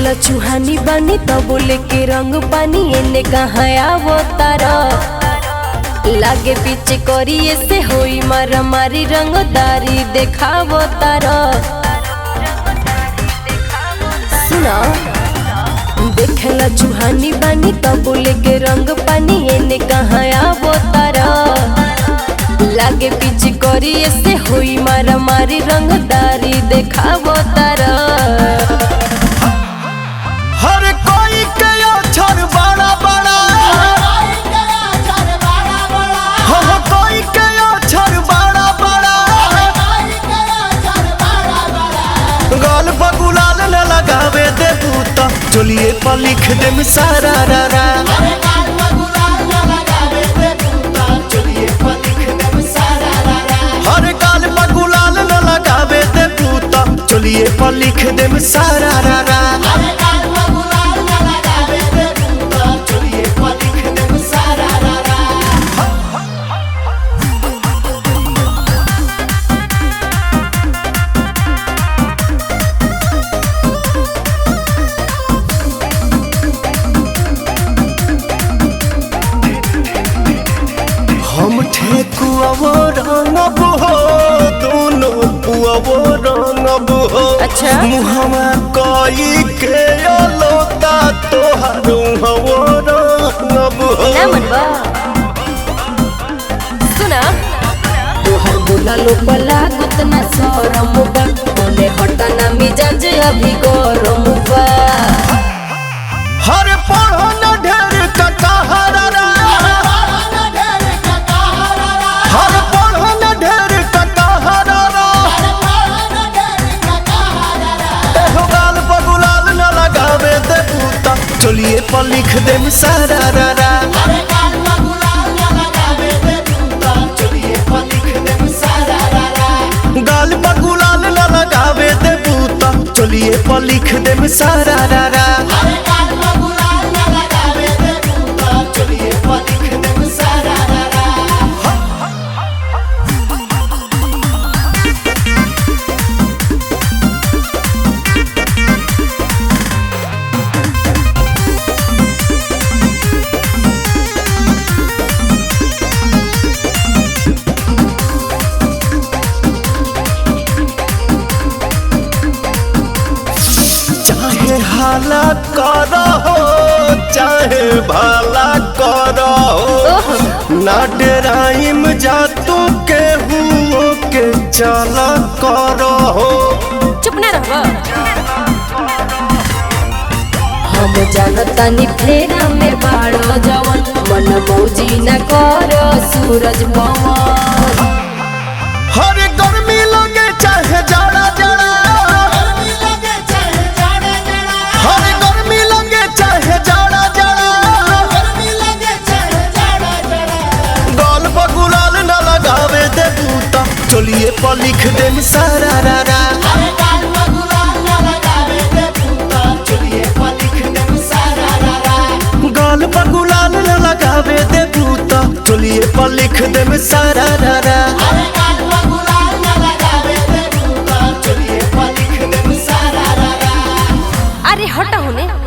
देखेला चूहानी बानी तब बोले के रंग पानी एने कहाँ आवो तारा लागे पीछे करिए से होई मारा मारी रंगदारी देखावो तारा सुना देखेला चूहानी बानी तब बोले के रंग पानी एने कहाँ आवो तारा लागे पीछे करिए से होई मारा मारी रंगदारी देखावो तारा हर कोई के अक्षर बड़ा बड़ा हो हो कोई के अक्षर बड़ा बड़ा गाल बगुलाल न लगावे दे बूता चलिए पर लिख दे सारा रा रा हर गाल बगुलाल न लगावे दे बूता चलिए पर लिख दे सारा रा रा हम ठेकुआवो रंगब हो दोनों पुआवो रंगब हो अच्छा। मुहमा कई के लोता तोहार हवो रंगब हो ना मनवा सुना तोहर बोला लो बला गुतना सरम बा मने हटाना मिजाज अभी गरम बा हर पढ़ो न ढेर कटहरा रा हर पढ़ो न ढेर कटहरा रा एहो गाल बगुलाल न लगावे दे बूता चलिए पर लिख दे सारा रा रा गाल बगुलाल न लगावे दे बूता चलिए पर लिख दे सारा रा रा चाहे हाला करो चाहे भला करो ना डराइम जा तू के हुओ के चला करो चुप ना रहबा हम जानतानी फेरा में बाड़ो जवन मन मौजी न करो सूरज पवन हर गर्मी लगे चाहे जाड़ा जाड़ा हर गर्मी लगे चाहे जाड़ा जाड़ा गाल बगुलाल न लगावे दे बूता चलिए पर लिख दे सारा रा रा गाल बगुलाल न लगावे दे बूता चलिए पर लिख दे सारा रा रा अरे हटा होने